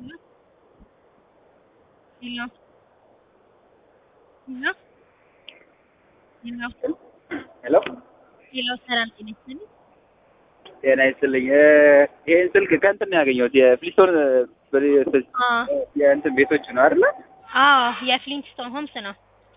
Hello. Hello. Hello. ሄሎ ሄሎ ሰላም ጤና ይስጥልኝ። ጤና ይስጥልኝ። ይሄን ስልክ ከእንትን ነው ያገኘሁት የፍሊስቶን አ የእንትን ቤቶች ነው አይደለ? አዎ የፍሊንትስቶን ሆምስ ነው።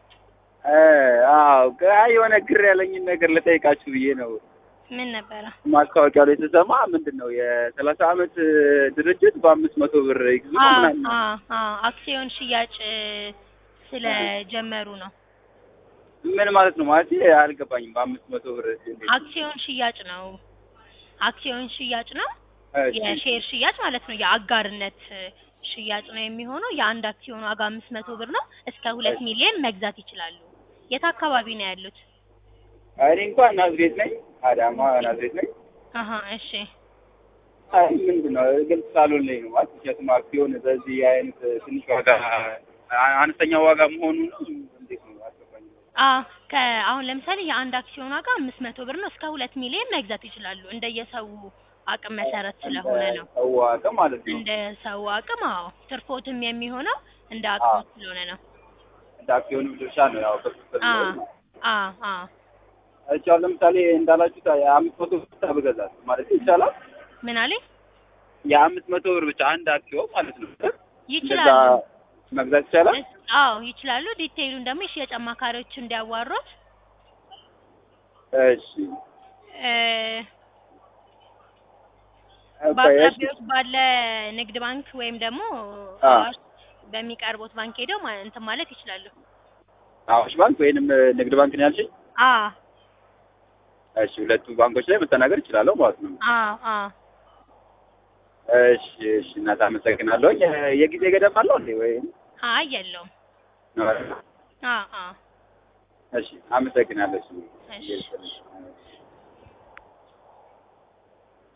አዎ አይ የሆነ ግር ያለኝን ነገር ልጠይቃችሁ ብዬ ነው። ምን ነበረ? ማስታወቂያው ላይ ስሰማ ምንድን ነው የሰላሳ አመት ድርጅት በአምስት መቶ ብር ይግዙ አ ምናምን አ አ አክሲዮን ሽያጭ ስለጀመሩ ነው። ምን ማለት ነው ማለት አልገባኝም። በአምስት መቶ ብር እንዴት? አክሲዮን ሽያጭ ነው። አክሲዮን ሽያጭ ነው። እሺ፣ የሼር ሽያጭ ማለት ነው። የአጋርነት ሽያጭ ነው የሚሆነው። የአንድ አክሲዮን ዋጋ አምስት መቶ ብር ነው። እስከ ሁለት ሚሊዮን መግዛት ይችላሉ። የት አካባቢ ነው ያሉት? እኔ እንኳን ናዝሬት ነኝ፣ አዳማ ናዝሬት ነኝ። አሀ እሺ። አይ ምንድን ነው ግልጽ ሳልሆንልኝ ነው ማለት ምክንያቱም አክሲዮን በዚህ አይነት ትንሽ ዋጋ አነስተኛ ዋጋ መሆኑ ነው እንዴት ነው አልገባኝም። አ ከአሁን ለምሳሌ የአንድ አክሲዮን ዋጋ አምስት መቶ ብር ነው። እስከ ሁለት ሚሊዮን መግዛት ይችላሉ። እንደየሰው አቅም መሰረት ስለሆነ ነው። ሰው አቅም ማለት ነው። እንደ ሰው አቅም አዎ፣ ትርፎትም የሚሆነው እንደ አቅሙ ስለሆነ ነው። እንደ አክሲዮኑ ድርሻ ነው ያው በክፍል አ ነው። አ አ እሺ አሁን ለምሳሌ እንዳላችሁት የአምስት መቶ ብር ብቻ ብገዛት ማለት ይቻላል? ምን አለኝ? የአምስት መቶ ብር ብቻ አንድ አክሲዮን ማለት ነው። እንደዛ ይችላሉ። መግዛት ይቻላል? እስ- አዎ ይችላሉ። ዲቴይሉን ደግሞ የሽያጭ አማካሪዎች እንዲያዋሩት እሺ እ ኦኬ፣ እሺ። በአቅራቢያዎች ባለ ንግድ ባንክ ወይም ደግሞ አ አዋሽ በሚቀርቡት ባንክ ሄደው ማ- እንትን ማለት ይችላሉ። አዋሽ ባንክ ወይንም ንግድ ባንክ ነው ያልሽኝ? አ እሺ ሁለቱ ባንኮች ላይ መተናገር እችላለሁ ማለት ነው። አ አ እሺ እሺ እናት አመሰግናለሁ። የ- የጊዜ ገደብ አለው እንዴ ወይ? አይ የለውም። አ አ እሺ አመሰግናለሁ። እሺ እሺ